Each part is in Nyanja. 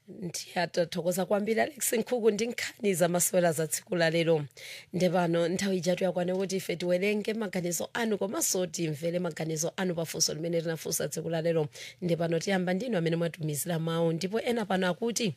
ndiyatathokoza kwambiri alex nkhuku ndi nkhani zamasewera za tsiku la lero nde pano nthawi ijatu yakwana kuti ife tiwerenge maganizo anu komanso timvere maganizo anu pafunso limene tinafunsa tsiku la lero nde pano tiyamba ndinu amene mwatumizira mawu ndipo ena pano akuti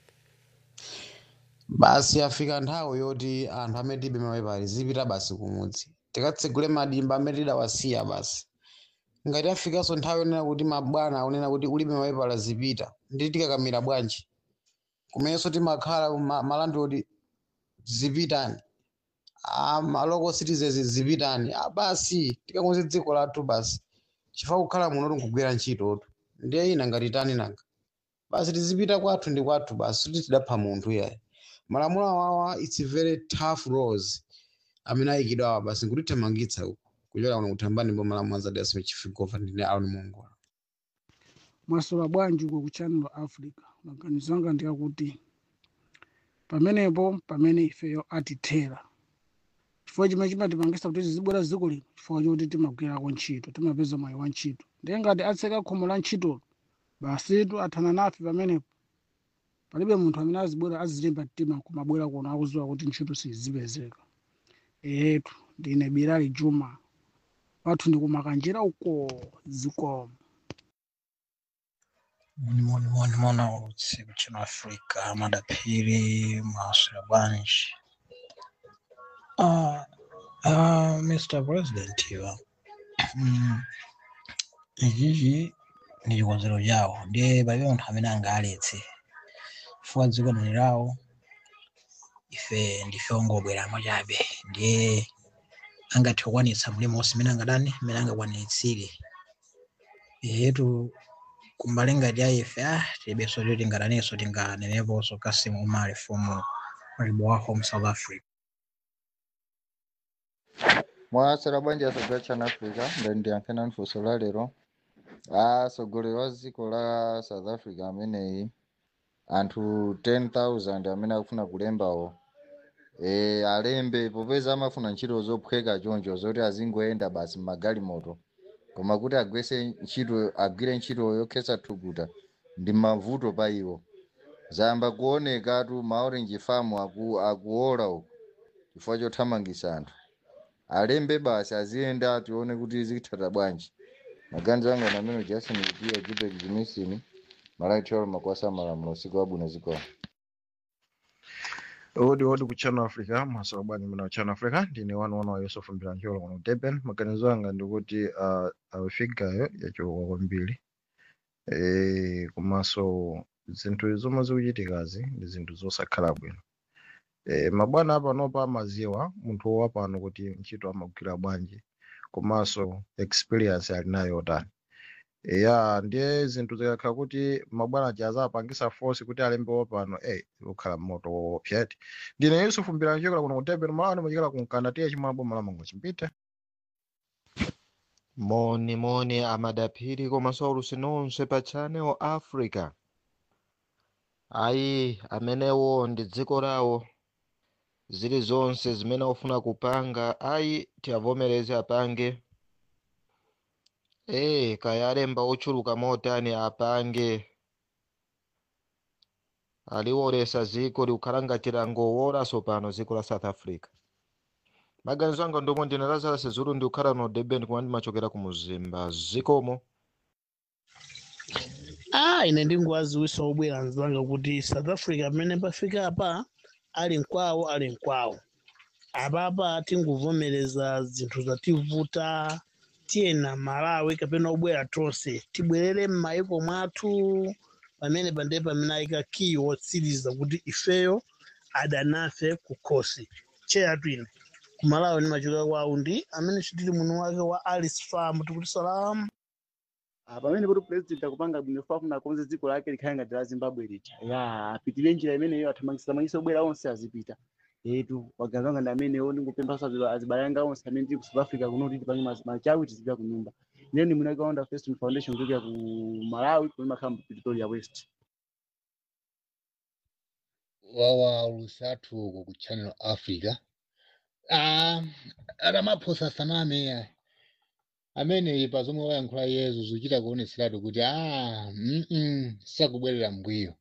basi afika nthawi yoti anthu amene tibe mapepala zipita basi kumudzi tikatsegule madimba amene tidawasiya basi ngati afikanso nthawi yonena kuti mabwana akunena kuti ulibe mapepala zipita ndi tikakamira bwanji kumenenso timakhala ma- malandoti zipitani Ah, ma local citizens zipitani Ah, basi tikakonze dziko lathu basi chifukwa kukhala muno tinkugwira ntchitotu ndiye ina ngati tani nanga basi tizipita kwathu ndi kwathu basi kuti tidapha munthu iyayi malamulo awawa its very tough laws amene ayikidwa awa basi nkutithamangitsa uku kuchokera kuno kuthambani mbo malamulo azadiyasime chifigova ndine aron mongola mwasola bwanji uko ku channel africa maganizo anga ndi akuti pamenepo pamene ifeyo atithera chifukwa chimene chimatipangisa kuti tizibwera dziko lino chifukwa choti timagwirako ntchito timapeza mwayi wa ntchito ndiye ngati atseka khomo la ntchitolo basitu athana nafe pamenepo palibe munthu amene azibwera azilimba mtima kumabwera kuno akudziwa kuti ntchito sizipezeka etu ndine birali juma wathu ndikumakanjira uko zikomo Moni moni moni mona usiku chino Afrika madapiri maswera bwanji. Ah, ah, Mr. President iwa. Mm, ichichi ndi chikonzero chawo ndiye palibe munthu amene angaletse chifukwa dziko ndi lawo ife ndife ongobweramo chabe ndiye angathe kukwanitsa mlimo wonse mmene angadani mmene angakwanitsire yetu kumbali ngati aife ah tilibenso choti tingadanenso tinganeneponso kasimu umale fomu malibo wa home south africa mwasera bwanji asogolera chana africa ndani ndiyankhena nfunso la lero atsogoleri wa dziko la south africa ameneyi anthu 10000 amene akufuna kulembawo e, alembe popeza amafuna ntchito zophweka choncho zoti azingoyenda basi mmagalimoto koma kuti agwese ntchito agwire ntchito yokhetsa thukuta ndi mavuto pa iwo zayamba kuonekatu ma orange farm aku, akuola uku chifukwa chothamangisa anthu alembe basi aziyenda tione kuti zikuthata bwanji maganizo anga namene jason kupiya jipek jimisini malaitolo makwasa malamulo usiku wabwino zikomo odi odi ku channel africa masowa bwanji muna ku channel africa ndine wanu wana wa yusufu mbilancholo kuno ku durban maganizo anga ndikuti uh, afigayo yachuluka kwambiri e, komanso zinthu zomwe zikuchitikazi ndi zinthu zosakhala bwino e, mabwana apanopa amaziwa munthu wapano kuti ntchito amagwira bwanji komanso experience ali nayo yotani ya ndiye zinthu zikakhala kuti mabwana jaza apangisa force kuti alembe wapano eh ukhala moto woopsati ndine yusufu mbilancholo kuno ku durban malani machikala kunkanda tiye chimwabo malamango chimpite moni moni amadaphiri komanso ulusi nonse pa channel africa ayi amenewo ndi dziko lawo zilizonse zimene ofuna kupanga ayi tiavomereze apange ee kaya alemba ochuluka motani apange aliwolesa ziko likukhala ngati langowolanso pano dziko la south africa maganizo anga ndomwe ndine lazarus zulu ndikukhala no durban kumene ndimachokera ku muzimba zikomo ah ine ndingowaziwisa obwera anzanga kuti south africa pamene pafika apa ali nkwawo ali nkwawo apapa tingovomereza zinthu zativuta tiyena malawi kapena obwera tonse tibwerere m'mayiko mwathu pamene pandiye pamene ayika kiyi wotsiriza kuti ifeyo adanafe kukhosi cheyatu ine kumalawi ndimachoka kwawo ndi amene chitili muno wake wa alice farm tikuti salamu Ah, pamene kuti president akupanga bwino fafuna konze dziko lake likhale ngati la zimbabwe lija ya apitire njira imeneyo athamangisa obwera onse azipita etu maganizo anga ndi amenewo ndingupemphaso azibale anga onse amene tili ku south africa kuno kuti tipange mas- machawi tizipita ku nyumba ine ndi mwina kaunda feston foundation kuchokera ku malawi kumene makhala mu pretoria west wawa lusathu uko ku channel africa ah aramaphosa saname amene pa zomwe wayankhula yezu zikuchita kuoneseratu kuti ah mm sakubwerera mbuyo